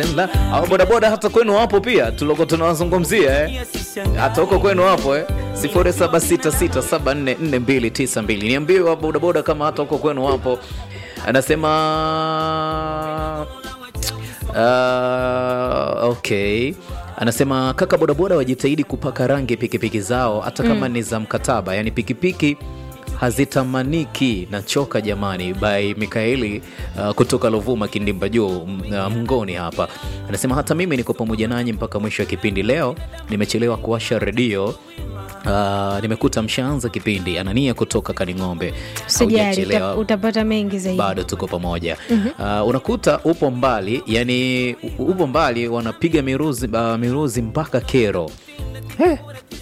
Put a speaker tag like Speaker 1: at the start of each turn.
Speaker 1: au bodaboda hata kwenu wapo pia tuloko tunawazungumzia eh? hata huko kwenu wapo eh? 0766744292 niambie wa bodaboda kama hata huko kwenu wapo anasema uh, okay anasema kaka bodaboda wajitahidi kupaka rangi pikipiki zao hata kama ni za mkataba yani pikipiki hazitamaniki na choka jamani by mikaeli uh, kutoka lovuma kindimba juu m- uh, mngoni hapa anasema hata mimi niko pamoja nanyi mpaka mwisho wa kipindi leo nimechelewa kuwasha redio Uh, nimekuta mshaanza kipindi anania kutoka kaning'ombe
Speaker 2: Usijali,
Speaker 1: Haujachelewa.
Speaker 2: uta- utapata mengi zaidi.
Speaker 1: bado tuko pamoja uh, unakuta upo mbali yani u- upo mbali wanapiga miruzi, uh, miruzi mpaka kero